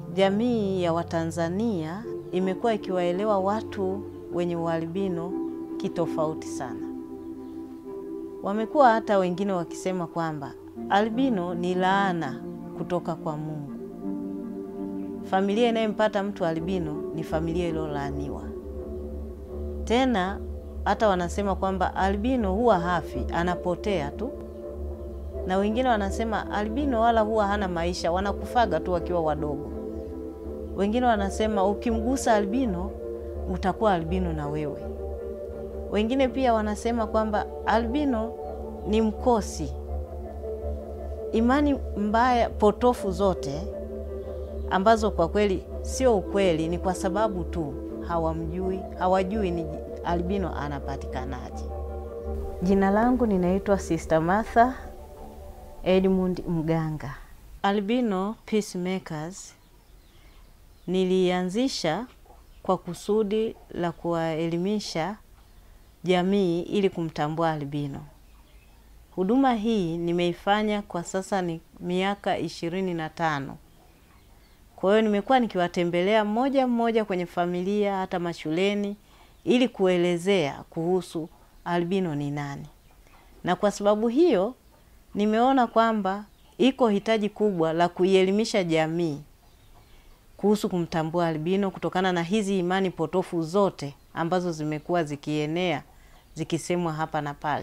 jamii ya Watanzania imekuwa ikiwaelewa watu wenye ualbino kitofauti sana. Wamekuwa hata wengine wakisema kwamba albino ni laana kutoka kwa Mungu. Familia inayempata mtu albino ni familia iliyolaaniwa. Tena hata wanasema kwamba albino huwa hafi, anapotea tu, na wengine wanasema albino wala huwa hana maisha, wanakufaga tu wakiwa wadogo. Wengine wanasema ukimgusa albino utakuwa albino na wewe. Wengine pia wanasema kwamba albino ni mkosi. Imani mbaya potofu zote ambazo kwa kweli sio ukweli, ni kwa sababu tu hawamjui, hawajui ni albino anapatikanaje. Jina langu ninaitwa Sister Martha Edmund Mganga. Albino Peacemakers nilianzisha kwa kusudi la kuwaelimisha jamii ili kumtambua albino. Huduma hii nimeifanya kwa sasa ni miaka ishirini na tano. Kwa hiyo nimekuwa nikiwatembelea mmoja mmoja kwenye familia hata mashuleni ili kuelezea kuhusu albino ni nani. Na kwa sababu hiyo nimeona kwamba iko hitaji kubwa la kuielimisha jamii kuhusu kumtambua albino kutokana na hizi imani potofu zote ambazo zimekuwa zikienea zikisemwa hapa na pale.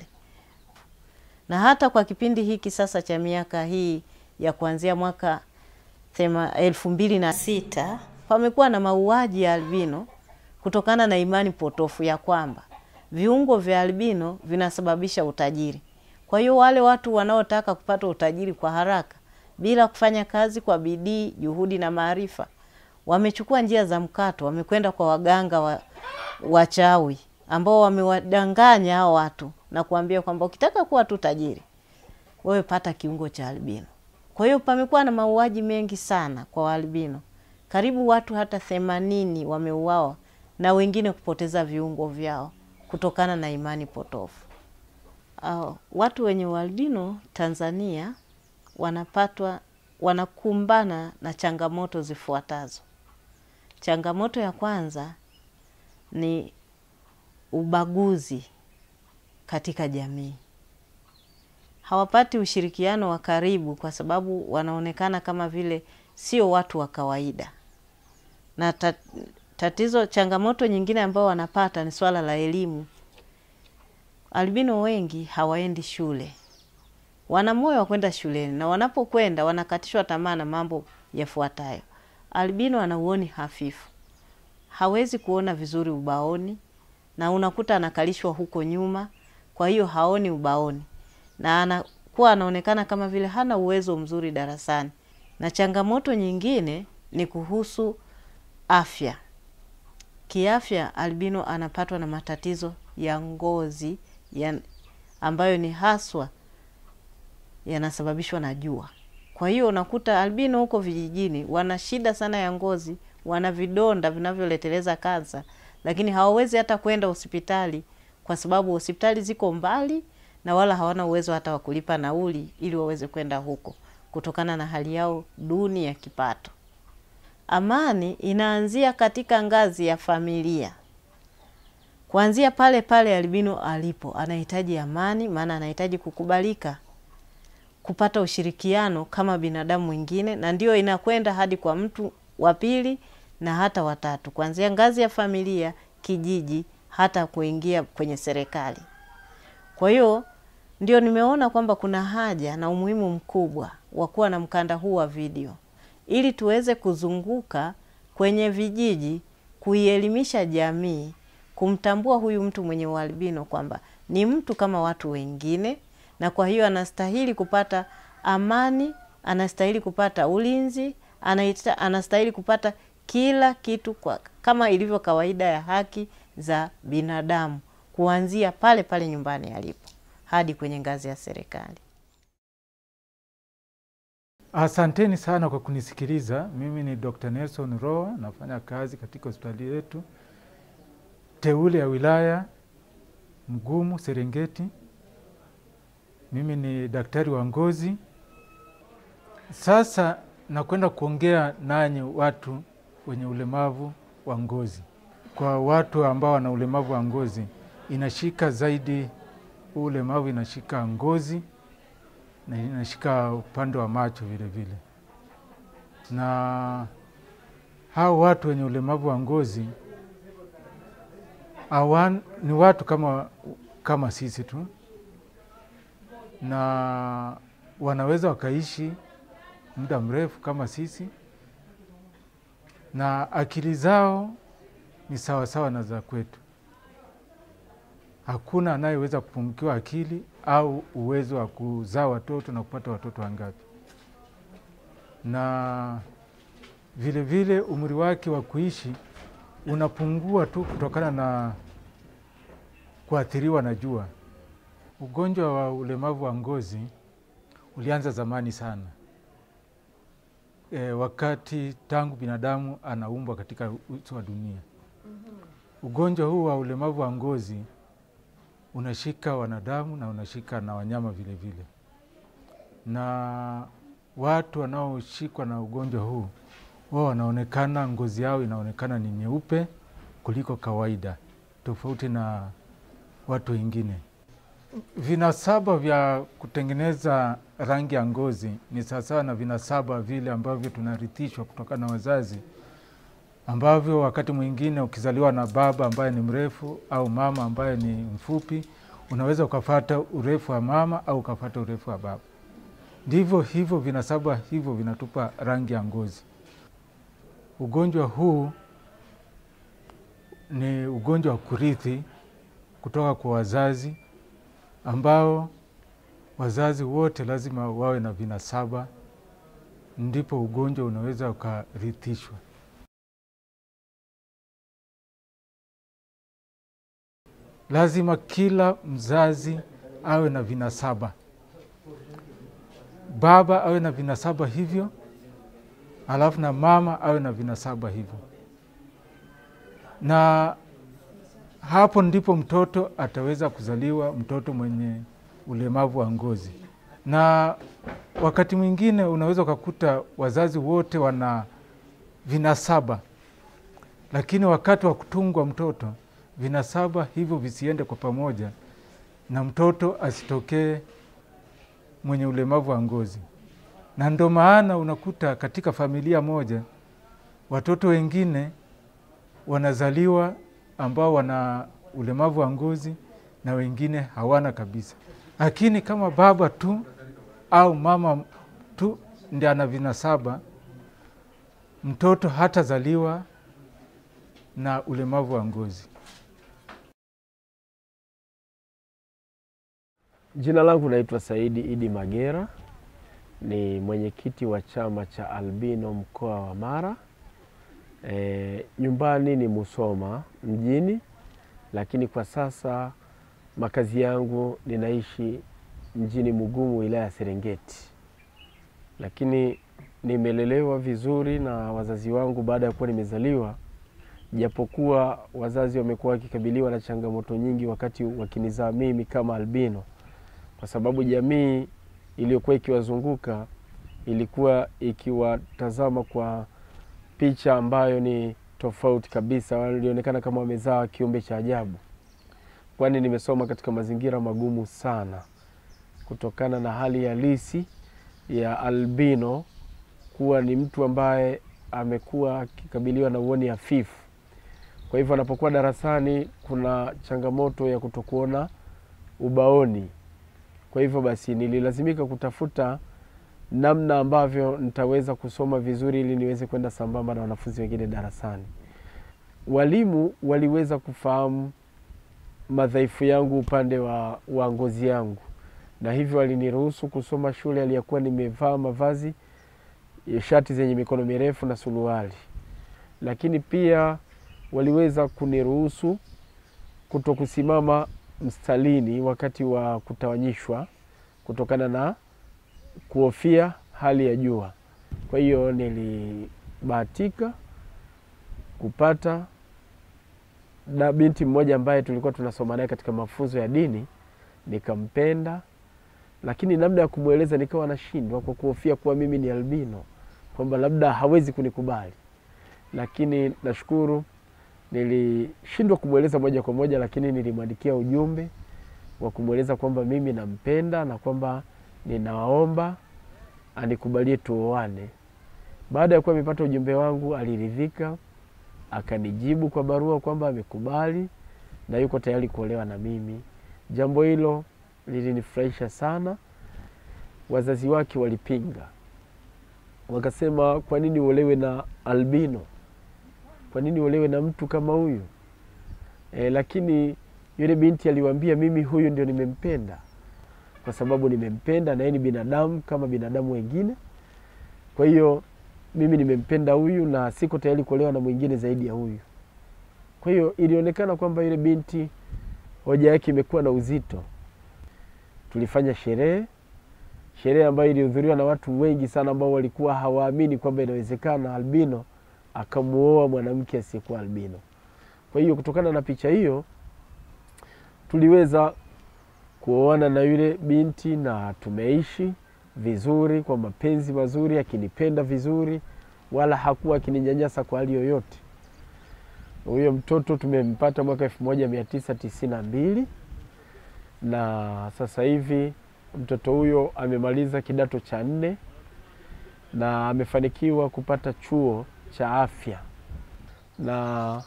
Na hata kwa kipindi hiki sasa cha miaka hii ya kuanzia mwaka thema elfu mbili na sita pamekuwa na mauaji ya albino kutokana na imani potofu ya kwamba viungo vya albino vinasababisha utajiri. Kwa hiyo wale watu wanaotaka kupata utajiri kwa haraka bila kufanya kazi kwa bidii, juhudi na maarifa, wamechukua njia za mkato, wamekwenda kwa waganga wa, wachawi ambao wamewadanganya hao watu na kuambia kwamba ukitaka kuwa tu tajiri wewe pata kiungo cha albino. Kwa hiyo pamekuwa na mauaji mengi sana kwa waalbino, karibu watu hata themanini wameuawa na wengine kupoteza viungo vyao kutokana na imani potofu. Uh, watu wenye ualbino Tanzania wanapatwa wanakumbana na changamoto zifuatazo. Changamoto ya kwanza ni ubaguzi katika jamii. Hawapati ushirikiano wa karibu kwa sababu wanaonekana kama vile sio watu wa kawaida. Na tatizo, changamoto nyingine ambayo wanapata ni swala la elimu. Albino wengi hawaendi shule, wana moyo wa kwenda shuleni, na wanapokwenda wanakatishwa tamaa na mambo yafuatayo. Albino ana uoni hafifu, hawezi kuona vizuri ubaoni, na unakuta anakalishwa huko nyuma, kwa hiyo haoni ubaoni, na anakuwa anaonekana kama vile hana uwezo mzuri darasani. Na changamoto nyingine ni kuhusu afya. Kiafya, albino anapatwa na matatizo ya ngozi ya ambayo ni haswa yanasababishwa na jua. Kwa hiyo unakuta albino huko vijijini wana shida sana ya ngozi, wana vidonda vinavyoleteleza kansa, lakini hawawezi hata kwenda hospitali kwa sababu hospitali ziko mbali na wala hawana uwezo hata wa kulipa nauli ili waweze kwenda huko kutokana na hali yao duni ya kipato. Amani inaanzia katika ngazi ya familia. Kuanzia pale pale albino alipo, anahitaji amani, maana anahitaji kukubalika, kupata ushirikiano kama binadamu wengine, na ndio inakwenda hadi kwa mtu wa pili na hata watatu, kuanzia ngazi ya familia, kijiji, hata kuingia kwenye serikali. Kwa hiyo ndio nimeona kwamba kuna haja na umuhimu mkubwa wa kuwa na mkanda huu wa video ili tuweze kuzunguka kwenye vijiji kuielimisha jamii kumtambua huyu mtu mwenye ualbino kwamba ni mtu kama watu wengine, na kwa hiyo anastahili kupata amani, anastahili kupata ulinzi, anaita, anastahili kupata kila kitu kwa, kama ilivyo kawaida ya haki za binadamu kuanzia pale pale nyumbani alipo hadi kwenye ngazi ya serikali. Asanteni sana kwa kunisikiliza. Mimi ni Dr. Nelson Roa, nafanya kazi katika hospitali yetu teule ya wilaya Mgumu, Serengeti. Mimi ni daktari wa ngozi. Sasa na kwenda kuongea nanyi watu wenye ulemavu wa ngozi. Kwa watu ambao wana ulemavu wa ngozi, inashika zaidi, huu ulemavu inashika ngozi na inashika upande wa macho vile vile, na hao watu wenye ulemavu wa ngozi awan, ni watu kama, kama sisi tu, na wanaweza wakaishi muda mrefu kama sisi, na akili zao ni sawasawa na za kwetu. Hakuna anayeweza kupungukiwa akili au uwezo wa kuzaa watoto na kupata watoto wangapi, na vile vile umri wake wa kuishi unapungua tu kutokana na kuathiriwa na jua. Ugonjwa wa ulemavu wa ngozi ulianza zamani sana, e, wakati tangu binadamu anaumbwa katika uso wa dunia. Ugonjwa huu wa ulemavu wa ngozi unashika wanadamu na unashika na wanyama vile vile, na watu wanaoshikwa na ugonjwa huu wao wanaonekana, ngozi yao inaonekana ni nyeupe kuliko kawaida, tofauti na watu wengine. Vinasaba vya kutengeneza rangi ya ngozi ni sawasawa na vinasaba vile ambavyo tunarithishwa kutokana na wazazi, ambavyo wakati mwingine ukizaliwa na baba ambaye ni mrefu au mama ambaye ni mfupi, unaweza ukafata urefu wa mama au ukafata urefu wa baba. Ndivyo hivyo vinasaba hivyo vinatupa rangi ya ngozi. Ugonjwa huu ni ugonjwa wa kurithi kutoka kwa wazazi, ambao wazazi wote lazima wawe na vinasaba, ndipo ugonjwa unaweza ukarithishwa. Lazima kila mzazi awe na vinasaba, baba awe na vinasaba hivyo, alafu na mama awe na vinasaba hivyo, na hapo ndipo mtoto ataweza kuzaliwa mtoto mwenye ulemavu wa ngozi. Na wakati mwingine unaweza ukakuta wazazi wote wana vinasaba, lakini wakati wa kutungwa mtoto vinasaba hivyo visiende kwa pamoja, na mtoto asitokee mwenye ulemavu wa ngozi. Na ndo maana unakuta katika familia moja watoto wengine wanazaliwa ambao wana ulemavu wa ngozi na wengine hawana kabisa. Lakini kama baba tu au mama tu ndi ana vinasaba, mtoto hatazaliwa na ulemavu wa ngozi. Jina langu naitwa Saidi Idi Magera, ni mwenyekiti wa chama cha albino mkoa wa Mara. E, nyumbani ni Musoma mjini, lakini kwa sasa makazi yangu ninaishi mjini Mugumu wilaya ya Serengeti, lakini nimelelewa vizuri na wazazi wangu baada ya kuwa nimezaliwa, japokuwa wazazi wamekuwa wakikabiliwa na changamoto nyingi wakati wakinizaa mimi kama albino, kwa sababu jamii iliyokuwa ikiwazunguka ilikuwa ikiwatazama kwa picha ambayo ni tofauti kabisa. Walionekana kama wamezaa kiumbe cha ajabu, kwani nimesoma katika mazingira magumu sana kutokana na hali halisi ya albino kuwa ni mtu ambaye amekuwa akikabiliwa na uoni hafifu. Kwa hivyo anapokuwa darasani kuna changamoto ya kutokuona ubaoni. Kwa hivyo basi nililazimika kutafuta namna ambavyo nitaweza kusoma vizuri ili niweze kwenda sambamba na wanafunzi wengine darasani. Walimu waliweza kufahamu madhaifu yangu upande wa, wa ngozi yangu, na hivyo waliniruhusu kusoma shule aliyakuwa nimevaa mavazi shati zenye mikono mirefu na suruali, lakini pia waliweza kuniruhusu kuto kusimama mstalini wakati wa kutawanyishwa kutokana na kuhofia hali ya jua. Kwa hiyo nilibahatika kupata na binti mmoja ambaye tulikuwa tunasoma naye katika mafunzo ya dini, nikampenda, lakini namna ya kumweleza nikawa nashindwa kwa kuhofia kuwa mimi ni albino, kwamba labda hawezi kunikubali, lakini nashukuru nilishindwa kumweleza moja kwa moja, lakini nilimwandikia ujumbe wa kumweleza kwamba mimi nampenda na kwamba ninaomba anikubalie tuoane. Baada ya kuwa amepata ujumbe wangu, aliridhika, akanijibu kwa barua kwamba amekubali na yuko tayari kuolewa na mimi. Jambo hilo lilinifurahisha sana. Wazazi wake walipinga, wakasema, kwa nini uolewe na albino? Kwa nini uolewe na mtu kama huyu? E, lakini yule binti aliwaambia, mimi huyu ndio nimempenda, kwa sababu nimempenda na yeye ni binadamu kama binadamu wengine. Kwa hiyo mimi nimempenda huyu na siko tayari kuolewa na mwingine zaidi ya huyu. Kwa hiyo ilionekana kwamba yule binti hoja yake imekuwa na uzito. Tulifanya sherehe, sherehe ambayo ilihudhuriwa na watu wengi sana ambao walikuwa hawaamini kwamba inawezekana albino akamuoa mwanamke asiyekuwa albino. Kwa hiyo kutokana na picha hiyo tuliweza kuoana na yule binti na tumeishi vizuri kwa mapenzi mazuri, akinipenda vizuri, wala hakuwa akininyanyasa kwa hali yoyote. Huyo mtoto tumempata mwaka elfu moja mia tisa tisini na mbili na sasa hivi mtoto huyo amemaliza kidato cha nne na amefanikiwa kupata chuo cha afya na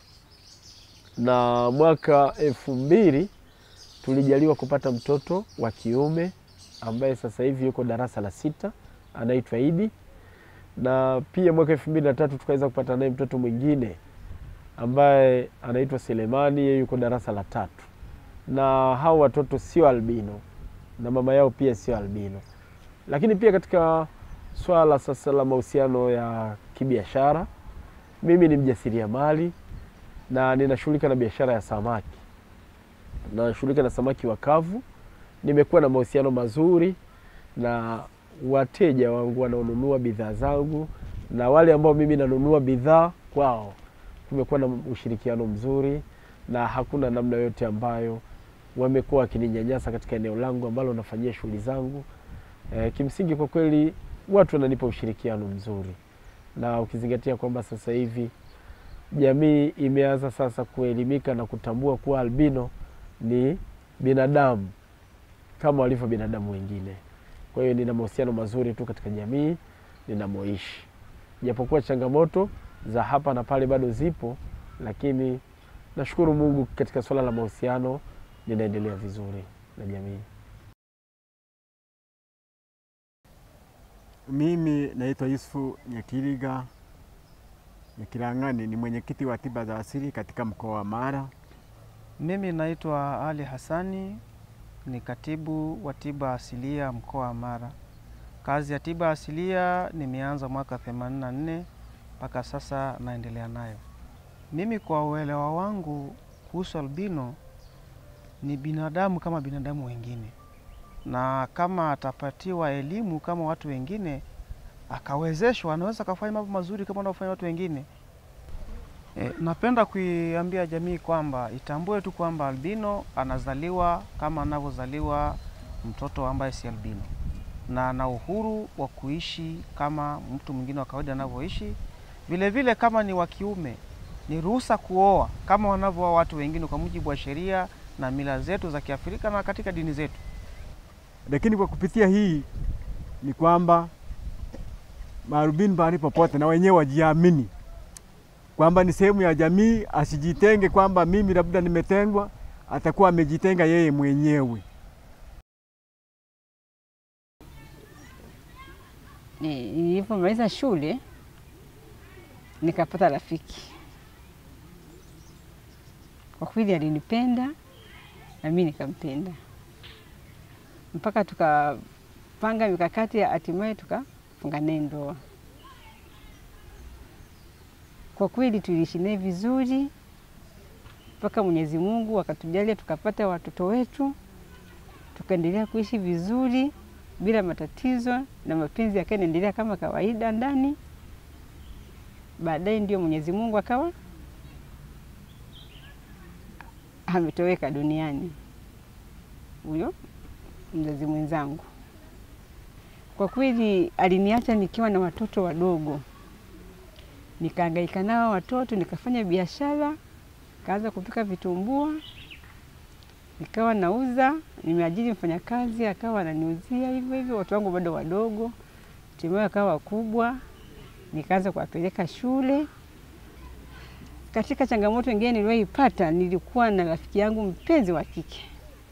na mwaka elfu mbili tulijaliwa kupata mtoto wa kiume ambaye sasa hivi yuko darasa la sita anaitwa Idi, na pia mwaka elfu mbili na tatu tukaweza kupata naye mtoto mwingine ambaye anaitwa Selemani, yeye yuko darasa la tatu, na hao watoto sio albino na mama yao pia sio albino. Lakini pia katika swala sasa la mahusiano ya kibiashara, mimi ni mjasiriamali na ninashughulika na biashara ya samaki, nashughulika na samaki wakavu. Nimekuwa na mahusiano mazuri na wateja wangu wanaonunua bidhaa zangu na wale ambao mimi nanunua bidhaa kwao. Kumekuwa na ushirikiano mzuri na hakuna namna yoyote ambayo wamekuwa wakininyanyasa katika eneo langu ambalo nafanyia shughuli zangu. E, kimsingi kwa kweli watu wananipa ushirikiano mzuri, na ukizingatia kwamba sasa hivi jamii imeanza sasa kuelimika na kutambua kuwa albino ni binadamu kama walivyo binadamu wengine. Kwa hiyo nina mahusiano mazuri tu katika jamii ninamoishi, japokuwa changamoto za hapa na pale bado zipo, lakini nashukuru Mungu katika suala la mahusiano ninaendelea vizuri na jamii. Mimi naitwa Yusufu Nyakiriga Nyakirang'ani, ni mwenyekiti wa tiba za asili katika mkoa wa Mara. Mimi naitwa Ali Hassani, ni katibu wa tiba asilia mkoa wa Mara. Kazi ya tiba asilia nimeanza mwaka 84 mpaka sasa naendelea nayo. Mimi kwa uelewa wangu kuhusu albino, ni binadamu kama binadamu wengine, na kama atapatiwa elimu kama watu wengine, akawezeshwa, anaweza akafanya mambo mazuri kama wanaofanya watu wengine. E, napenda kuiambia jamii kwamba itambue tu kwamba albino anazaliwa kama anavyozaliwa mtoto ambaye si albino, na ana uhuru wa kuishi kama mtu mwingine wa kawaida anavyoishi. Vile vile kama ni wa kiume, ni ruhusa kuoa kama wanavyooa watu wengine kwa mujibu wa sheria na mila zetu za Kiafrika na katika dini zetu. Lakini kwa kupitia hii ni kwamba maarubini mahali popote na wenyewe wajiamini kwamba ni sehemu ya jamii, asijitenge kwamba mimi labda nimetengwa, atakuwa amejitenga yeye mwenyewe. Ni- Nilipomaliza shule nikapata rafiki, kwa kweli alinipenda na mimi nikampenda, mpaka tukapanga mikakati, hatimaye tukafunga naye ndoa. Kwa kweli tuliishi naye vizuri mpaka Mwenyezi Mungu akatujalia tukapata watoto wetu, tukaendelea kuishi vizuri bila matatizo na mapenzi yakawa yanaendelea kama kawaida ndani. Baadaye ndio Mwenyezi Mungu akawa ametoweka duniani huyo mzazi mwenzangu. Kwa kweli aliniacha nikiwa na watoto wadogo, nikahangaika nao watoto, nikafanya biashara, kaanza kupika vitumbua, nikawa nauza. Nimeajiri mfanyakazi akawa ananiuzia hivyo hivyo, watu wangu bado wadogo, hatimaye akawa wakubwa, nikaanza kuwapeleka shule. Katika changamoto nyingine niliyoipata, nilikuwa na rafiki yangu mpenzi wa kike,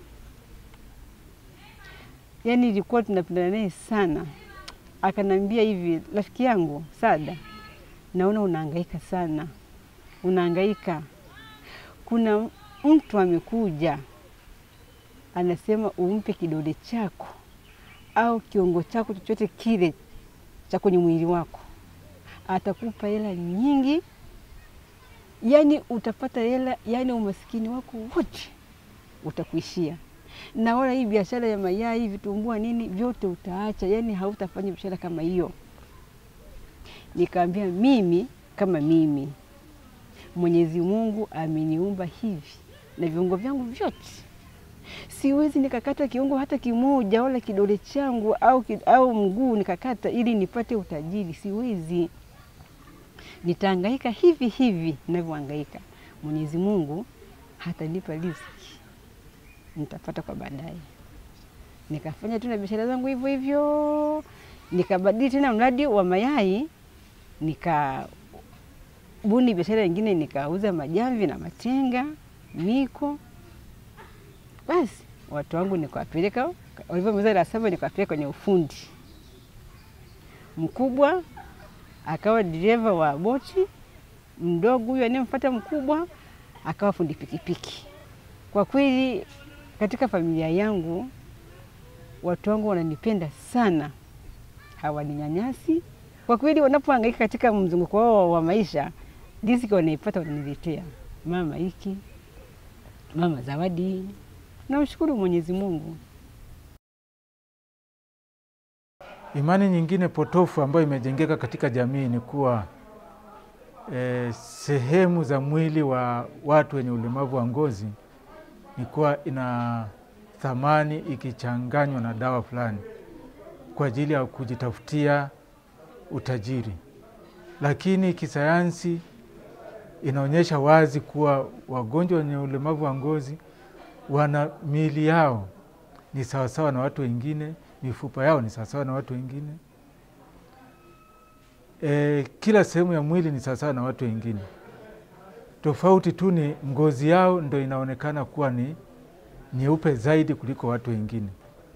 yaani ilikuwa tunapendana naye sana. Akanambia hivi, rafiki yangu Sada, naona unahangaika sana, unahangaika. Kuna mtu amekuja anasema umpe kidole chako au kiungo chako chochote kile cha kwenye mwili wako, atakupa hela nyingi yani utapata hela, yani umasikini wako wote utakuishia. Na wala hii biashara ya mayai, vitumbua, nini vyote utaacha, yani hautafanya biashara kama hiyo. Nikaambia mimi kama mimi, Mwenyezi Mungu ameniumba hivi na viungo vyangu vyote, siwezi nikakata kiungo hata kimoja, wala kidole changu au, ki- au mguu nikakata ili nipate utajiri, siwezi nitahangaika hivi hivi ninavyohangaika. Mwenyezi Mungu hatanipa riziki, nitapata kwa baadaye. Nikafanya tu na biashara zangu hivyo hivyo, nikabadili tena mradi wa mayai, nikabuni biashara nyingine, nikauza majamvi na matenga, miko. Basi watu wangu nikawapeleka, walivyomaliza la saba nikawapeleka kwenye ufundi. Mkubwa akawa dereva wa boti, mdogo huyu anayemfuata mkubwa akawa fundi pikipiki. Kwa kweli katika familia yangu watu wangu wananipenda sana, hawaninyanyasi. Kwa kweli wanapohangaika katika mzunguko wao wa maisha, riziki wanaipata wananiletea, mama hiki, mama zawadi. Namshukuru Mwenyezi Mungu. Imani nyingine potofu ambayo imejengeka katika jamii ni kuwa e, sehemu za mwili wa watu wenye ulemavu wa ngozi ni kuwa ina thamani ikichanganywa na dawa fulani kwa ajili ya kujitafutia utajiri, lakini kisayansi inaonyesha wazi kuwa wagonjwa wenye ulemavu wa ngozi wana miili yao ni sawasawa na watu wengine, mifupa yao ni sawasawa na watu wengine. E, kila sehemu ya mwili ni sawasawa na watu wengine. Tofauti tu ni ngozi yao ndo inaonekana kuwa ni nyeupe zaidi kuliko watu wengine.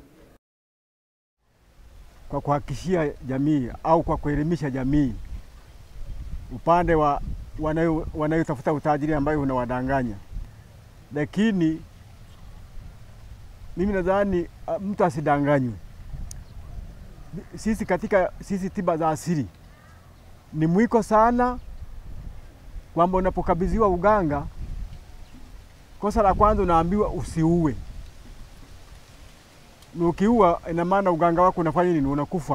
kwa kuhakikishia jamii au kwa kuelimisha jamii upande wa wanayo- wanayotafuta utajiri ambayo unawadanganya, lakini mimi nadhani ah, mtu asidanganywe. Sisi katika sisi tiba za asili ni mwiko sana kwamba unapokabidhiwa uganga, kosa la kwanza unaambiwa usiue na ukiua ina maana uganga wako unafanya nini? Unakufa.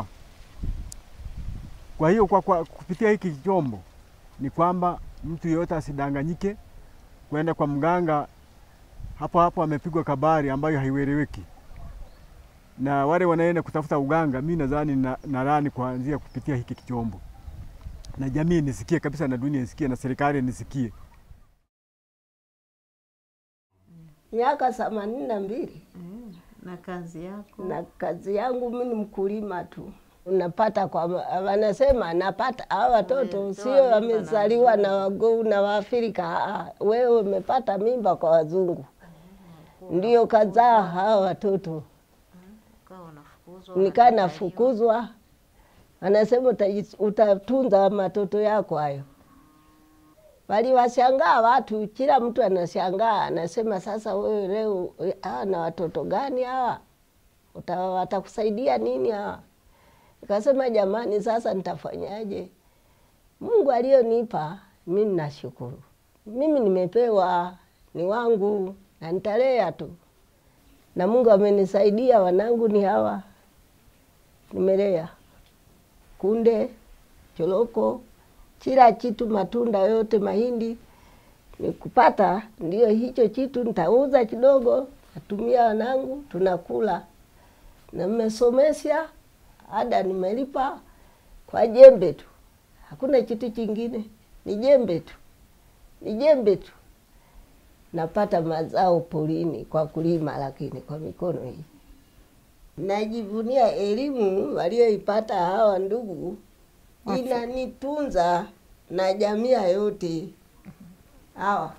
Kwa hiyo kwa, kwa kupitia hiki chombo ni kwamba mtu yeyote asidanganyike kwenda kwa mganga hapo hapo amepigwa kabari ambayo haieleweki, na wale wanaenda kutafuta uganga, mi nadhani na, narani kuanzia kupitia hiki chombo, na jamii nisikie kabisa, na dunia isikie, na serikali nisikie. miaka themanini na mbili na kazi yako na kazi yangu mi ni mkulima tu. Unapata kwa wanasema napata hawa watoto Umetoa sio mimba na wamezaliwa na wazungu. wagou na Waafrika. aa, Wewe umepata mimba kwa wazungu, ndio kazaa hawa watoto. ukawa unafukuzwa, Nikaa unakataliwa. nafukuzwa, anasema utaji- utatunza matoto yako hayo. Waliwashangaa watu, kila mtu anashangaa, anasema sasa, wewe leo hawa na watoto gani hawa? Uta- watakusaidia nini hawa? Nikasema jamani, sasa nitafanyaje? Mungu aliyonipa mimi nashukuru, mimi nimepewa, ni wangu na nitalea tu, na Mungu amenisaidia. Wanangu ni hawa, nimelea kunde, choroko, kila kitu, matunda yote, mahindi nikupata, ndio hicho kitu nitauza kidogo, natumia wanangu, tunakula na mmesomesha ada nimelipa kwa jembe tu, hakuna kitu kingine, ni jembe tu, ni jembe tu. Napata mazao porini kwa kulima, lakini kwa mikono hii. Najivunia elimu walioipata hawa ndugu, inanitunza na jamii yote. Hawa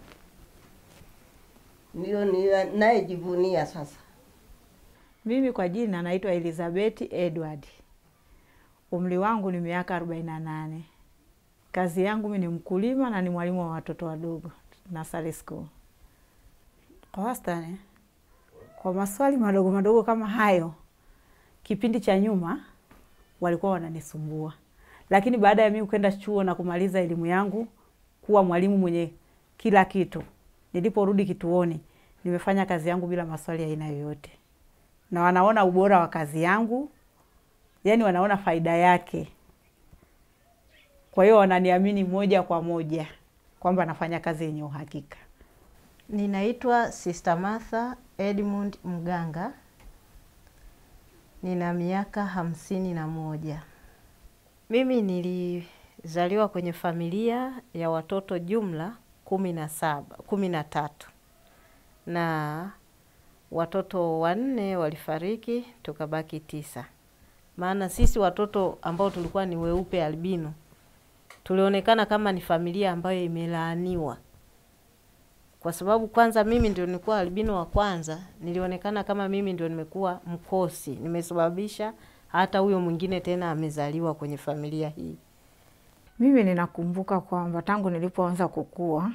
ndio nayejivunia sasa. Mimi kwa jina naitwa Elizabeth Edward. Umri wangu ni miaka arobaini na nane. Kazi yangu mimi ni mkulima na ni mwalimu wa watoto wadogo nursery school. Kwa wastani, kwa maswali madogo madogo kama hayo, kipindi cha nyuma walikuwa wananisumbua, lakini baada ya mimi kwenda chuo na kumaliza elimu yangu kuwa mwalimu mwenye kila kitu, niliporudi kituoni nimefanya kazi yangu bila maswali ya aina yoyote, na wanaona ubora wa kazi yangu, yani wanaona faida yake. Kwa hiyo wananiamini moja kwa moja kwamba nafanya kazi yenye uhakika. Ninaitwa Sister Martha Edmund Mganga, nina miaka hamsini na moja. Mimi nilizaliwa kwenye familia ya watoto jumla kumi na saba, kumi na tatu na watoto wanne walifariki, tukabaki tisa. Maana sisi watoto ambao tulikuwa ni weupe albino tulionekana kama ni familia ambayo imelaaniwa, kwa sababu kwanza mimi ndio nilikuwa albino wa kwanza, nilionekana kama mimi ndio nimekuwa mkosi, nimesababisha hata huyo mwingine tena amezaliwa kwenye familia hii. Mimi ninakumbuka kwamba tangu nilipoanza kukua,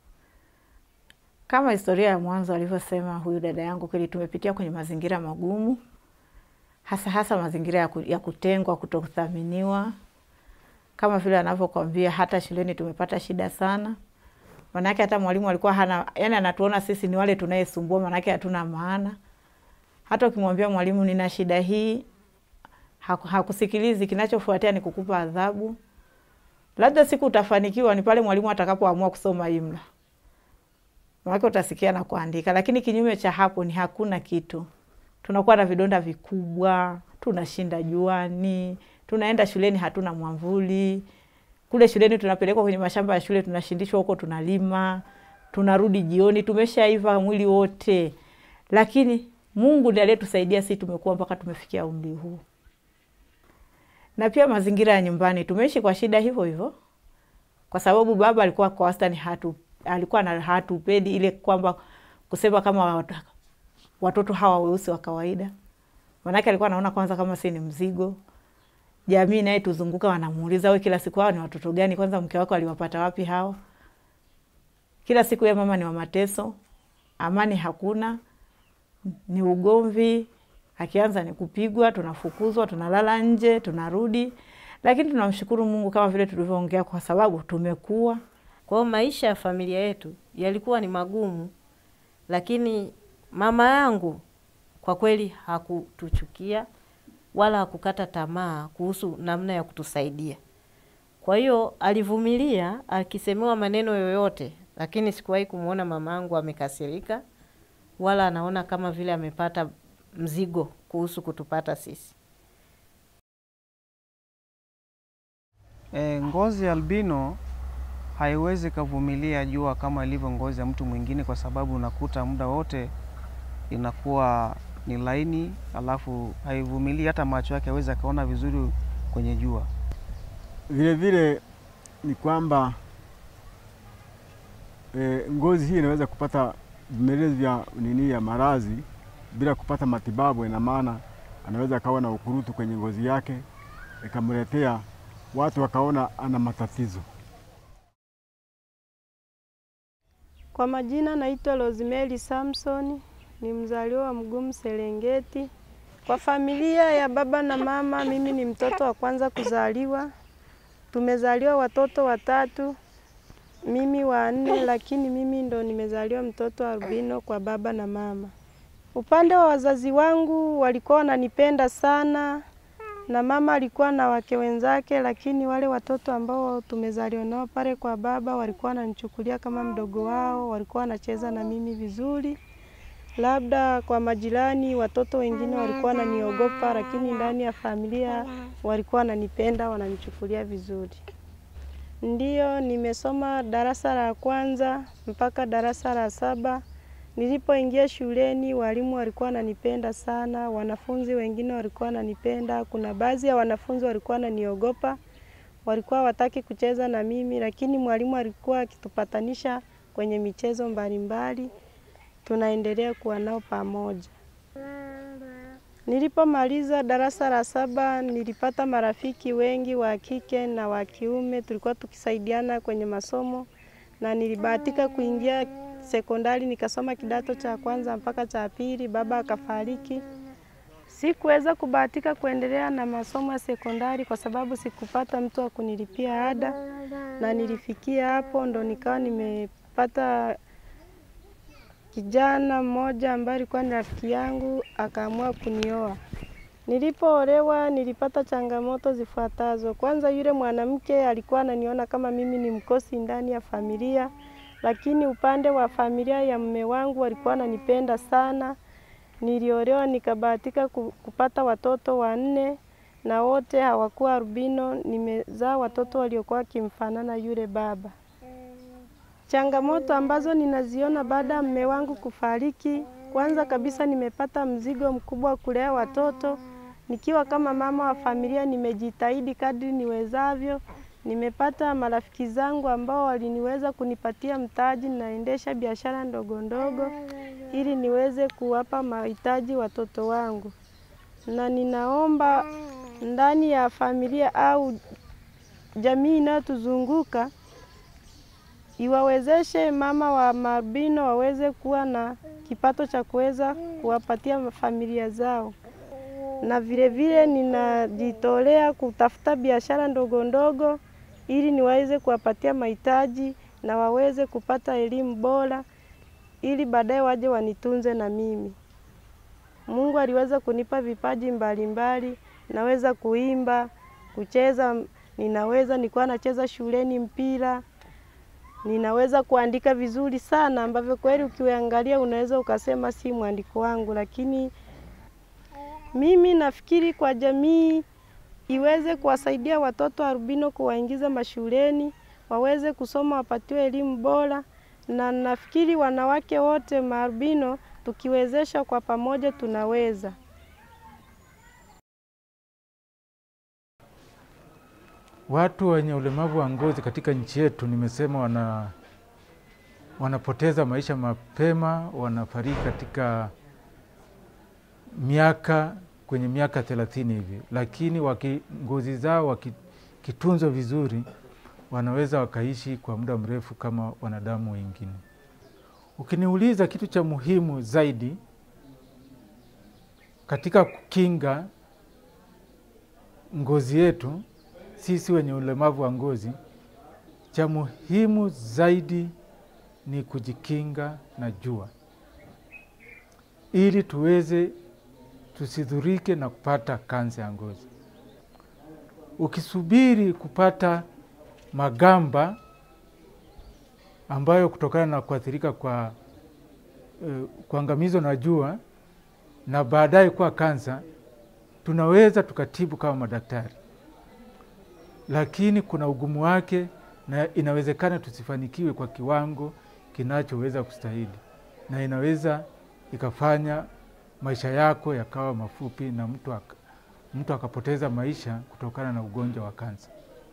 kama historia ya mwanzo alivyosema huyu dada yangu, kweli tumepitia kwenye mazingira magumu, hasa hasa mazingira ya, ku, ya kutengwa, kutothaminiwa, kama vile anavyokwambia. Hata shuleni tumepata shida sana, manake hata mwalimu alikuwa hana, yani anatuona sisi ni wale tunayesumbua, manake hatuna maana. Hata ukimwambia mwalimu nina shida hii, haku, hakusikilizi. Kinachofuatia ni kukupa adhabu. Labda siku utafanikiwa ni pale mwalimu atakapoamua kusoma imla, manake utasikia na kuandika, lakini kinyume cha hapo ni hakuna kitu. Tunakuwa na vidonda vikubwa, tunashinda juani, tunaenda shuleni hatuna mwamvuli. Kule shuleni tunapelekwa kwenye mashamba ya shule, tunashindishwa huko, tunalima, tunarudi jioni tumeshaiva mwili wote, lakini Mungu ndiye aliyetusaidia sisi tumekuwa mpaka tumefikia umri huu. Na pia mazingira ya nyumbani tumeishi kwa shida hivyo hivyo, kwa sababu baba alikuwa kwa wastani hatu alikuwa na hatupendi ile kwamba kusema kama watoto hawa weusi wa kawaida, manake alikuwa anaona kwanza kama si ni mzigo. Jamii naye tuzunguka wanamuuliza, we kila siku hao ni watoto gani? Kwanza mke wako aliwapata wapi hao? Kila siku ya mama ni wa mateso, amani hakuna, ni ugomvi. Akianza ni kupigwa, tunafukuzwa, tunalala nje, tunarudi. Lakini tunamshukuru Mungu kama vile tulivyoongea, kwa sababu tumekuwa. Kwa hiyo maisha ya familia yetu yalikuwa ni magumu, lakini mama yangu kwa kweli hakutuchukia wala hakukata tamaa kuhusu namna ya kutusaidia. Kwa hiyo alivumilia akisemewa maneno yoyote, lakini sikuwahi kumwona mama yangu amekasirika wala anaona kama vile amepata mzigo kuhusu kutupata sisi. E, ngozi ya albino haiwezi kavumilia jua kama ilivyo ngozi ya mtu mwingine, kwa sababu unakuta muda wote inakuwa ni laini, alafu haivumilii hata macho yake awezi akaona vizuri kwenye jua. Vile vile ni kwamba e, ngozi hii inaweza kupata vimelezi vya nini ya maradhi bila kupata matibabu. Ina maana anaweza akawa na ukurutu kwenye ngozi yake ikamletea watu wakaona ana matatizo. Kwa majina naitwa Rosemary Samson, ni mzaliwa wa Mgumu Serengeti. Kwa familia ya baba na mama, mimi ni mtoto wa kwanza kuzaliwa. Tumezaliwa watoto watatu, mimi wa nne, lakini mimi ndo nimezaliwa mtoto albino kwa baba na mama. Upande wa wazazi wangu walikuwa wananipenda sana, na mama alikuwa na wake wenzake, lakini wale watoto ambao tumezaliwa nao pale kwa baba walikuwa wananichukulia kama mdogo wao, walikuwa wanacheza na mimi vizuri labda kwa majirani, watoto wengine walikuwa wananiogopa, lakini ndani ya familia walikuwa wananipenda, wananichukulia vizuri. Ndiyo, nimesoma darasa la kwanza mpaka darasa la saba. Nilipoingia shuleni, walimu walikuwa wananipenda sana, wanafunzi wengine walikuwa wananipenda. Kuna baadhi ya wanafunzi walikuwa wananiogopa, walikuwa wataki kucheza na mimi, lakini mwalimu alikuwa akitupatanisha kwenye michezo mbalimbali, tunaendelea kuwa nao pamoja. Nilipomaliza darasa la saba nilipata marafiki wengi wa kike na wa kiume, tulikuwa tukisaidiana kwenye masomo na nilibahatika kuingia sekondari nikasoma kidato cha kwanza mpaka cha pili. Baba akafariki, sikuweza kubahatika kuendelea na masomo ya sekondari kwa sababu sikupata mtu wa kunilipia ada, na nilifikia hapo ndo nikawa nimepata kijana mmoja ambaye alikuwa ni rafiki yangu akaamua kunioa. Nilipoolewa nilipata changamoto zifuatazo. Kwanza, yule mwanamke alikuwa ananiona kama mimi ni mkosi ndani ya familia, lakini upande wa familia ya mume wangu walikuwa wananipenda sana. Niliolewa nikabahatika ku- kupata watoto wanne na wote hawakuwa albino. Nimezaa watoto waliokuwa wakimfanana yule baba. Changamoto ambazo ninaziona baada ya mume wangu kufariki, kwanza kabisa nimepata mzigo mkubwa wa kulea watoto. Nikiwa kama mama wa familia, nimejitahidi kadri niwezavyo. Nimepata marafiki zangu ambao waliniweza kunipatia mtaji, naendesha biashara ndogo ndogo ili niweze kuwapa mahitaji watoto wangu, na ninaomba ndani ya familia au jamii inayotuzunguka iwawezeshe mama wa marbino waweze kuwa na kipato cha kuweza kuwapatia familia zao, na vile vile ninajitolea kutafuta biashara ndogo ndogo ili niweze kuwapatia mahitaji na waweze kupata elimu bora ili baadaye waje wanitunze na mimi. Mungu aliweza kunipa vipaji mbalimbali mbali. Naweza kuimba, kucheza, ninaweza nilikuwa nacheza shuleni mpira ninaweza kuandika vizuri sana ambavyo kweli ukiangalia unaweza ukasema si mwandiko wangu, lakini mimi nafikiri kwa jamii iweze kuwasaidia watoto albino, kuwaingiza mashuleni waweze kusoma, wapatiwe elimu bora, na nafikiri wanawake wote maalbino tukiwezesha kwa pamoja tunaweza. Watu wenye ulemavu wa ngozi katika nchi yetu, nimesema wana wanapoteza maisha mapema, wanafariki katika miaka kwenye miaka thelathini hivi, lakini waki, ngozi zao wakitunzwa vizuri wanaweza wakaishi kwa muda mrefu kama wanadamu wengine. Ukiniuliza kitu cha muhimu zaidi katika kukinga ngozi yetu sisi wenye ulemavu wa ngozi, cha muhimu zaidi ni kujikinga na jua, ili tuweze tusidhurike na kupata kansa ya ngozi. Ukisubiri kupata magamba ambayo kutokana na kuathirika kwa eh, kuangamizwa na jua na baadaye kuwa kansa, tunaweza tukatibu kama madaktari lakini kuna ugumu wake na inawezekana tusifanikiwe kwa kiwango kinachoweza kustahili, na inaweza ikafanya maisha yako yakawa mafupi na mtu, aka, mtu akapoteza maisha kutokana na ugonjwa wa kansa.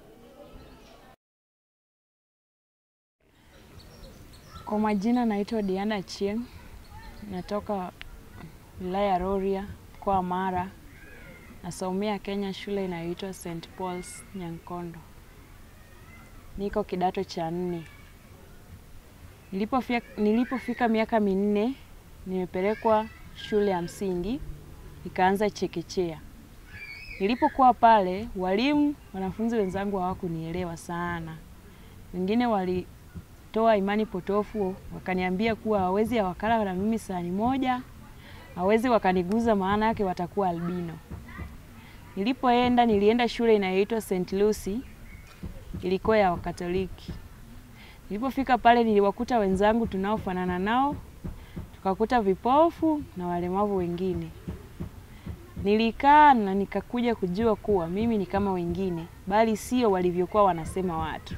Kwa majina naitwa Diana Chieng, natoka wilaya ya Rorya, mkoa wa Mara. Nasomea Kenya shule inayoitwa St Paul's Nyankondo. Niko kidato cha nne. Nilipofika, nilipofika miaka minne nimepelekwa shule ya msingi nikaanza chekechea. Nilipokuwa pale, walimu wanafunzi wenzangu hawakunielewa sana, wengine walitoa imani potofu, wakaniambia kuwa hawezi wakala na mimi sahani moja, hawezi wakaniguza, maana yake watakuwa albino. Nilipoenda nilienda shule inayoitwa St. Lucy, ilikuwa ya Wakatoliki. Nilipofika pale niliwakuta wenzangu tunaofanana nao, wakakuta vipofu na walemavu wengine. Nilikaa na nikakuja kujua kuwa mimi ni kama wengine, bali sio walivyokuwa wanasema watu.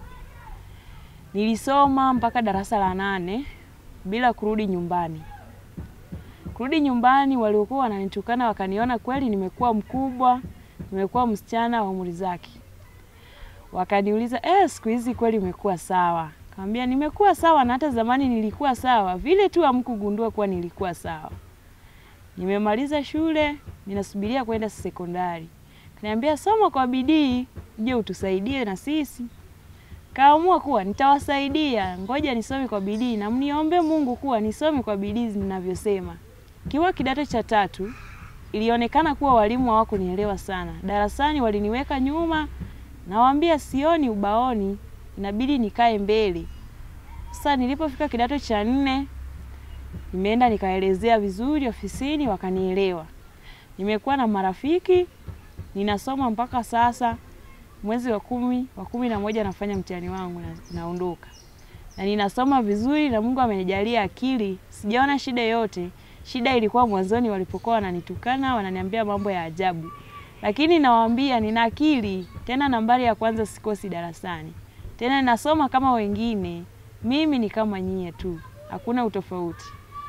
Nilisoma mpaka darasa la nane bila kurudi nyumbani. Kurudi nyumbani, waliokuwa wananitukana wakaniona kweli nimekuwa mkubwa, nimekuwa msichana wa umri zake. Wakaniuliza, eh, siku hizi kweli umekuwa sawa? Kaambia nimekuwa sawa na hata zamani nilikuwa sawa, vile tu hamkugundua kuwa nilikuwa sawa. Nimemaliza shule, ninasubiria kwenda sekondari. Kaniambia soma kwa bidii, uje utusaidie na sisi. Kaamua kuwa nitawasaidia, ngoja nisome kwa bidii na mniombe Mungu kuwa nisome kwa bidii ninavyosema. Kiwa kidato cha tatu, ilionekana kuwa walimu hawakunielewa sana. Darasani waliniweka nyuma, nawaambia sioni ubaoni, inabidi nikae mbele. Sasa nilipofika kidato cha nne, nimeenda nikaelezea vizuri ofisini, wakanielewa. Nimekuwa na marafiki, ninasoma mpaka sasa. Mwezi wa kumi wa kumi na moja nafanya mtihani wangu na, naondoka na ninasoma vizuri, na Mungu amenijalia akili, sijaona shida yote. Shida ilikuwa mwanzoni walipokuwa wananitukana, wananiambia mambo ya ajabu, lakini nawaambia nina akili, tena nambari ya kwanza sikosi darasani, tena nasoma kama wengine. Mimi ni kama nyie tu, hakuna utofauti.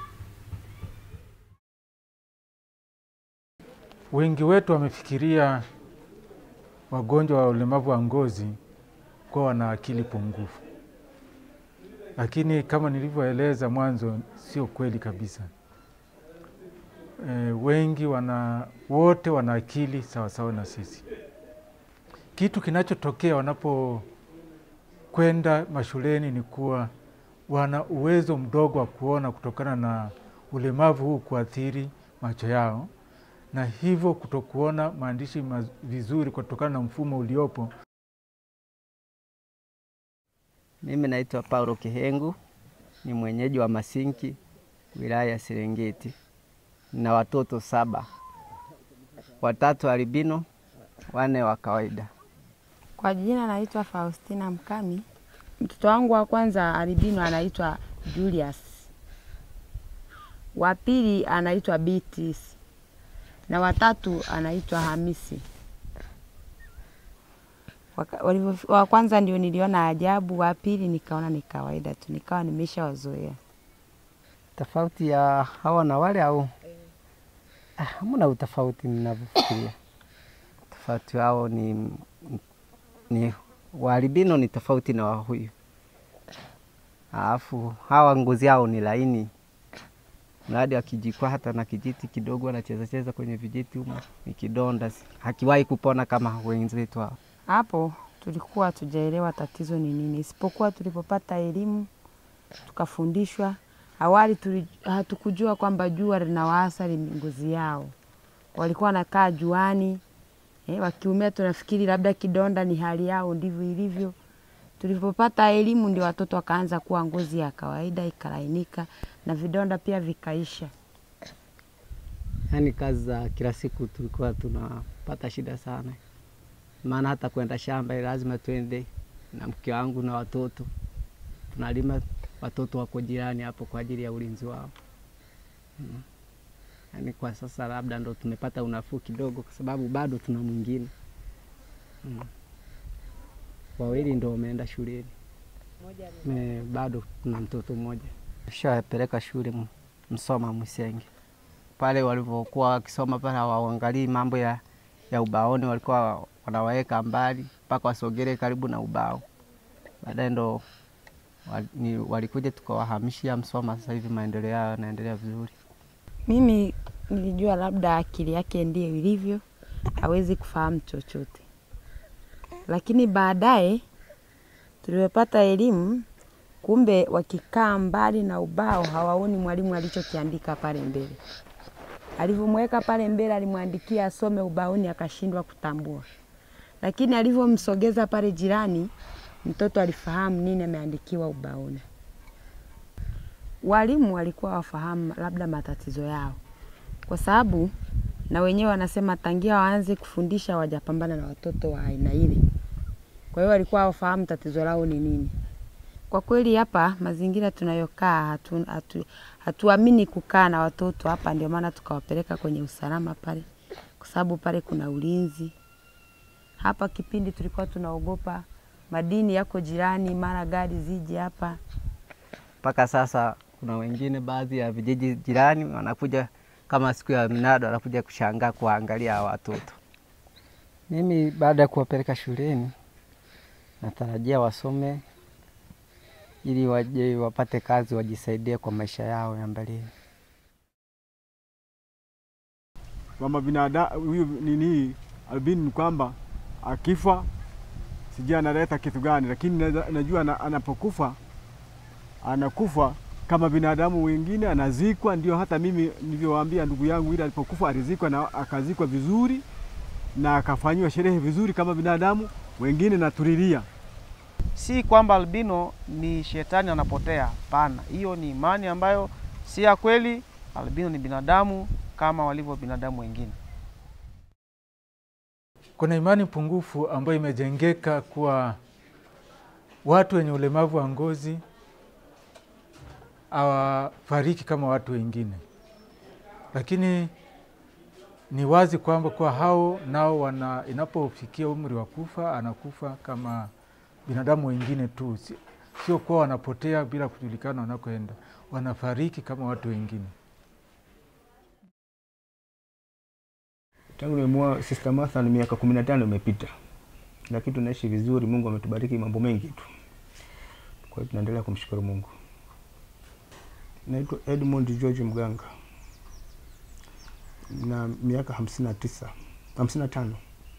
Wengi wetu wamefikiria wagonjwa wa ulemavu wa ngozi kuwa wana akili pungufu, lakini kama nilivyoeleza mwanzo, sio kweli kabisa. E, wengi wana wote wana akili sawasawa na sisi. Kitu kinachotokea wanapokwenda mashuleni ni kuwa wana uwezo mdogo wa kuona kutokana na ulemavu huu kuathiri macho yao na hivyo kutokuona maandishi maz- vizuri kutokana na mfumo uliopo. Mimi naitwa Paulo Kihengu, ni mwenyeji wa Masinki, wilaya ya Serengeti. Nina watoto saba, watatu albino, wane wa kawaida. Kwa jina naitwa Faustina Mkami. Mtoto wangu wa kwanza albino anaitwa Julius, wa pili anaitwa Beatrice na watatu anaitwa Hamisi. Waka- walivyo- Wa kwanza ndio niliona ajabu, wa pili nikaona ni kawaida tu, nikawa nimeshawazoea. Tofauti ya hawa na wale au? Ah, hamna utofauti ninavyofikiria. Tofauti wao ni, ni waalbino ni tofauti na wa huyu, alafu hawa ngozi yao ni laini, mradi akijikwa hata na kijiti kidogo anacheza cheza kwenye vijiti humo, ni kidonda, si- hakiwahi kupona kama wenzetu hao. Hapo tulikuwa hatujaelewa tatizo ni nini, isipokuwa tulipopata elimu tukafundishwa. Awali tuli, hatukujua kwamba jua linawaathiri ngozi yao, walikuwa wanakaa juani eh, wakiumia tunafikiri labda kidonda ni hali yao, ndivyo ilivyo. Tulipopata elimu ndio watoto wakaanza kuwa ngozi ya kawaida ikalainika na vidonda pia vikaisha. Yaani kazi za kila siku tulikuwa tunapata shida sana, maana hata kwenda shamba lazima twende na mke wangu na watoto, tunalima, watoto wako jirani hapo kwa ajili ya ulinzi wao. Mm. Yaani kwa sasa labda ndo tumepata unafuu kidogo, kwa sababu bado tuna mwingine mm. Wawili ndo wameenda shuleni, Me, bado kuna mtoto mmoja shawapeleka shule M- Msoma Mwisenge pale walivyokuwa wakisoma pale hawaangalii mambo ya, ya ubaoni, walikuwa wanawaweka mbali mpaka wasogele karibu na ubao. Baadaye ndo wal- ni- walikuja tukawahamishia Msoma. Sasa hivi maendeleo yao yanaendelea vizuri. Mimi nilijua labda akili yake ndiyo ilivyo, hawezi kufahamu chochote, lakini baadaye tulivyopata elimu, kumbe wakikaa mbali na ubao hawaoni mwalimu alichokiandika pale mbele. Alivyomweka pale mbele, alimwandikia asome ubaoni, akashindwa kutambua, lakini alivyomsogeza pale jirani, mtoto alifahamu nini ameandikiwa ubaoni. Walimu walikuwa wafahamu labda matatizo yao, kwa sababu na wenyewe wanasema tangia waanze kufundisha wajapambana na watoto wa aina ile. Kwa hiyo walikuwa wafahamu tatizo lao ni nini. Kwa kweli hapa mazingira tunayokaa hatu, hatu, hatuamini kukaa na watoto hapa, ndio maana tukawapeleka kwenye usalama pale, kwa sababu pale kuna ulinzi. Hapa kipindi tulikuwa tunaogopa madini yako jirani, mara gari zije hapa. Mpaka sasa kuna wengine baadhi ya vijiji jirani wanakuja kama siku ya mnada, wanakuja kushangaa kuwaangalia hawa watoto. Mimi baada ya kuwapeleka shuleni, natarajia wasome ili waje wapate kazi, wajisaidie kwa maisha yao ya mbeleni. kwamba binadamu huyu nini albino ni kwamba akifa sijui analeta kitu gani, lakini naza- najua ana- anapokufa anakufa kama binadamu wengine, anazikwa. Ndio hata mimi nilivyowaambia ndugu yangu, ile alipokufa alizikwa na akazikwa vizuri na akafanyiwa sherehe vizuri kama binadamu wengine, na tulilia Si kwamba albino ni shetani anapotea, hapana. Hiyo ni imani ambayo si ya kweli. Albino ni binadamu kama walivyo binadamu wengine. Kuna imani pungufu ambayo imejengeka kuwa watu wenye ulemavu wa ngozi hawafariki kama watu wengine, lakini ni wazi kwamba kuwa hao nao wana, inapofikia umri wa kufa anakufa kama binadamu wengine tu, si- sio kuwa wanapotea bila kujulikana wanakoenda, wanafariki kama watu wengine. Tangu nimemuoa Sister Martha ni miaka kumi na tano imepita, lakini tunaishi vizuri. Mungu ametubariki mambo mengi tu, kwa hiyo tunaendelea kumshukuru Mungu. Naitwa Edmund George Mganga na miaka hamsini na tisa hamsini na tano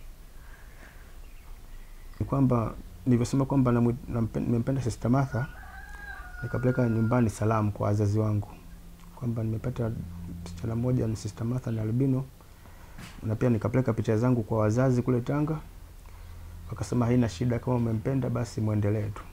Ni kwamba nilivyosema kwamba namu- nampe- nimempenda Sister Martha, nikapeleka nyumbani salamu kwa wazazi wangu kwamba nimepata msichana mmoja ni Sister Martha na albino na pia nikapeleka picha zangu kwa wazazi kule Tanga, wakasema haina shida, kama umempenda basi mwendelee tu.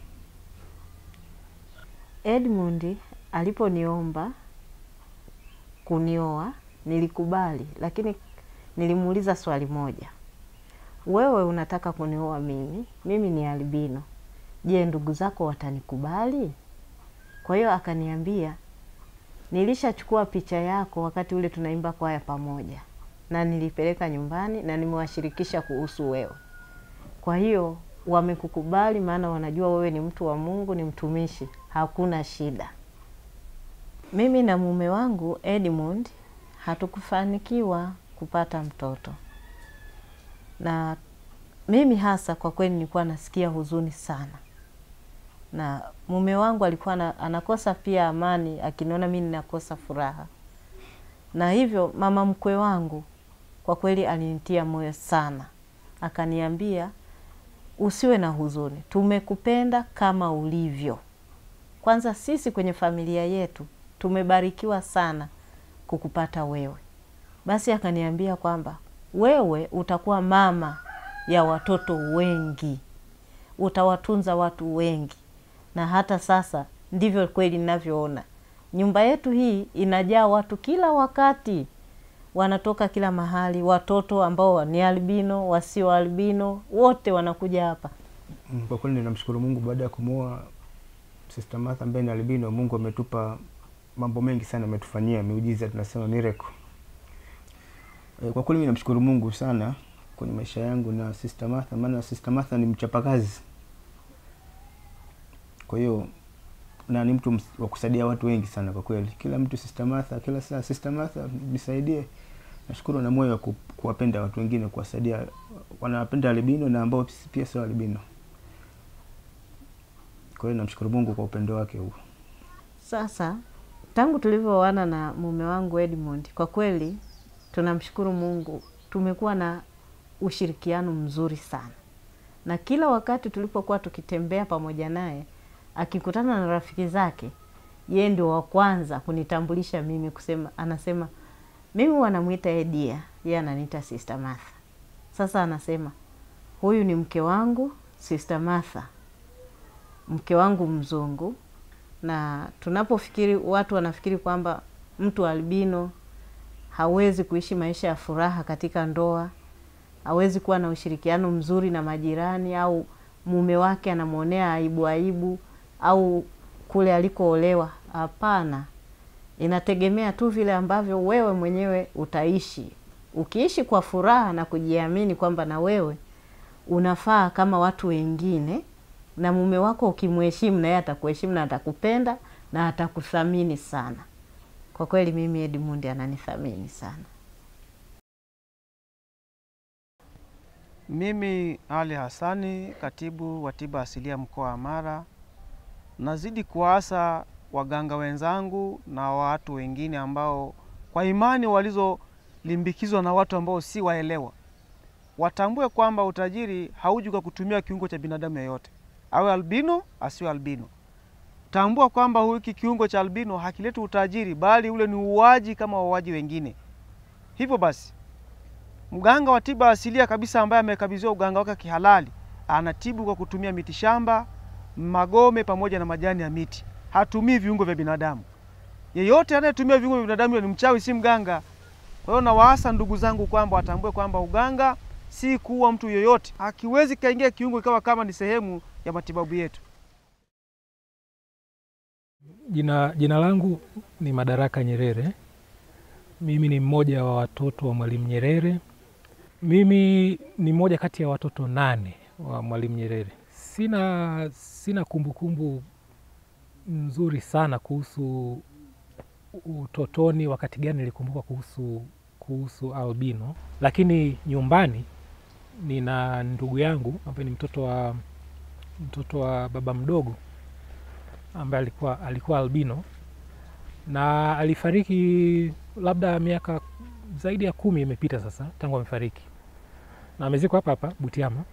Edmund aliponiomba kunioa nilikubali, lakini nilimuuliza swali moja, wewe unataka kunioa mimi, mimi ni albino, je, ndugu zako watanikubali? Kwa hiyo akaniambia, nilishachukua picha yako wakati ule tunaimba kwaya pamoja, na nilipeleka nyumbani na nimewashirikisha kuhusu wewe. Kwa hiyo wamekukubali, maana wanajua wewe ni mtu wa Mungu, ni mtumishi, hakuna shida. Mimi na mume wangu Edmund hatukufanikiwa kupata mtoto, na mimi hasa kwa kweli nilikuwa nasikia huzuni sana, na mume wangu alikuwa na, anakosa pia amani akiniona mimi ninakosa furaha, na hivyo mama mkwe wangu kwa kweli alinitia moyo sana, akaniambia usiwe na huzuni, tumekupenda kama ulivyo. Kwanza sisi kwenye familia yetu tumebarikiwa sana kukupata wewe. Basi akaniambia kwamba wewe utakuwa mama ya watoto wengi, utawatunza watu wengi, na hata sasa ndivyo kweli ninavyoona. Nyumba yetu hii inajaa watu kila wakati, wanatoka kila mahali, watoto ambao ni albino, wasio albino, wote wanakuja hapa. Mm, Kwa kweli ninamshukuru Mungu baada ya kumuoa Sister Martha ambaye ni albino, Mungu ametupa mambo mengi sana, ametufanyia miujiza, tunasema miracle. Eh, Kwa kweli mimi namshukuru Mungu sana kwenye maisha yangu na Sister Martha, maana Sister Martha ni mchapakazi, kwa hiyo na ni mtu ms- wa kusaidia watu wengi sana kwa kweli. Kila mtu Sister Martha, kila saa Sister Martha nisaidie. Nashukuru na moyo wa ku- kuwapenda watu wengine, kuwasaidia wanawapenda albino na ambao pia sio albino. Kwa hiyo namshukuru Mungu kwa upendo wake huo. Sasa tangu tulivyooana na mume wangu Edmund, kwa kweli tunamshukuru Mungu, tumekuwa na ushirikiano mzuri sana, na kila wakati tulipokuwa tukitembea pamoja naye, akikutana na rafiki zake, yeye ndio wa kwanza kunitambulisha mimi, kusema anasema mimi wanamwita Edia, yeye ananiita Sister Martha. Sasa anasema huyu ni mke wangu Sister Martha, mke wangu mzungu na tunapofikiri watu wanafikiri kwamba mtu albino hawezi kuishi maisha ya furaha katika ndoa, hawezi kuwa na ushirikiano mzuri na majirani, au mume wake anamwonea aibu aibu au kule alikoolewa. Hapana, inategemea tu vile ambavyo wewe mwenyewe utaishi. Ukiishi kwa furaha na kujiamini kwamba na wewe unafaa kama watu wengine, na mume wako ukimheshimu, na yeye atakuheshimu na atakupenda na atakuthamini sana. Kwa kweli mimi Edmund ananithamini sana. Mimi Ali Hassani, katibu wa tiba asilia mkoa wa Mara, nazidi kuwaasa waganga wenzangu na watu wengine ambao kwa imani walizolimbikizwa na watu ambao si waelewa, watambue kwamba utajiri hauji kwa kutumia kiungo cha binadamu yeyote, awe albino asiwe albino. Tambua kwamba hiki kiungo cha albino hakileti utajiri, bali ule ni uuaji kama wauaji wengine. Hivyo basi mganga wa tiba asilia kabisa ambaye amekabidhiwa uganga wake kihalali anatibu kwa kutumia mitishamba, magome pamoja na majani ya miti. Hatumii viungo vya binadamu. Yeyote anayetumia viungo vya binadamu ni mchawi, si mganga. Kwa hiyo nawaasa ndugu zangu kwamba watambue kwamba uganga si kuua mtu yoyote, hakiwezi kaingia kiungo ikawa kama ni sehemu ya matibabu yetu. Jina, jina langu ni Madaraka Nyerere. Mimi ni mmoja wa watoto wa Mwalimu Nyerere. Mimi ni mmoja kati ya watoto nane wa Mwalimu Nyerere. Sina sina kumbukumbu nzuri sana kuhusu utotoni, wakati gani nilikumbuka kuhusu kuhusu albino, lakini nyumbani nina ndugu yangu ambaye ni mtoto wa mtoto wa baba mdogo ambaye alikuwa alikuwa albino na alifariki labda miaka zaidi ya kumi imepita sasa tangu amefariki, na amezikwa hapa hapa Butiama.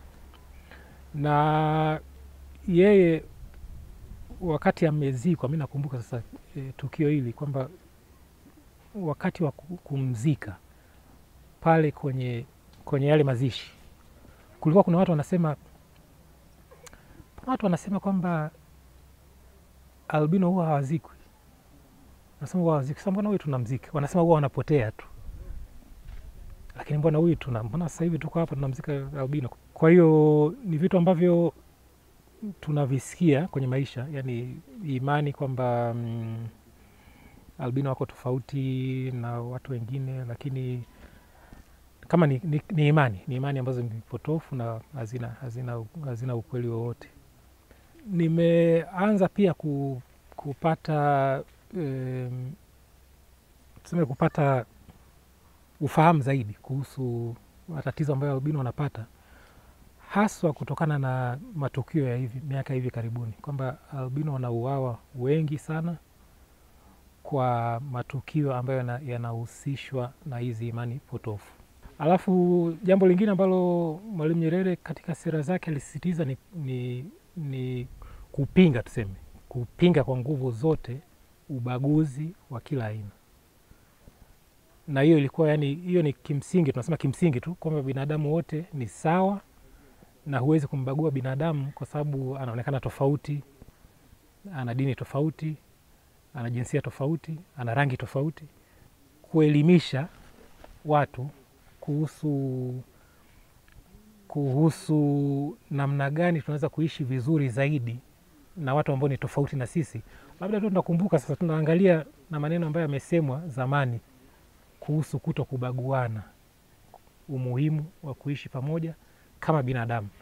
Na yeye wakati amezikwa, mi nakumbuka sasa e, tukio hili kwamba wakati wa kumzika pale kwenye kwenye yale mazishi kulikuwa kuna watu wanasema watu wanasema kwamba albino huwa hawazikwi nasema huwa hawazikwi. Sasa mbona huyu tunamzika? Wanasema huwa wanapotea tu, lakini mbona huyu tuna mbona sasa hivi tuko hapa tunamzika albino? Kwa hiyo ni vitu ambavyo tunavisikia kwenye maisha, yani imani kwamba mm, albino wako tofauti na watu wengine, lakini kama ni, ni, ni imani ni imani ambazo ni potofu na hazina, hazina, hazina ukweli wowote. Nimeanza pia ku, kupata um, tuseme kupata ufahamu zaidi kuhusu matatizo ambayo albino wanapata haswa kutokana na matukio ya hivi miaka hivi karibuni kwamba albino wanauawa wengi sana kwa matukio ambayo yanahusishwa na hizi imani potofu. Alafu jambo lingine ambalo Mwalimu Nyerere katika sera zake alisisitiza ni, ni, ni kupinga tuseme, kupinga kwa nguvu zote ubaguzi wa kila aina, na hiyo ilikuwa yani, hiyo ni kimsingi, tunasema kimsingi tu kwamba binadamu wote ni sawa na huwezi kumbagua binadamu kwa sababu anaonekana tofauti, ana dini tofauti, ana jinsia tofauti, ana rangi tofauti. Kuelimisha watu kuhusu kuhusu namna gani tunaweza kuishi vizuri zaidi na watu ambao ni tofauti na sisi. Labda tu tunakumbuka sasa, tunaangalia na maneno ambayo yamesemwa zamani kuhusu kuto kubaguana, umuhimu wa kuishi pamoja kama binadamu.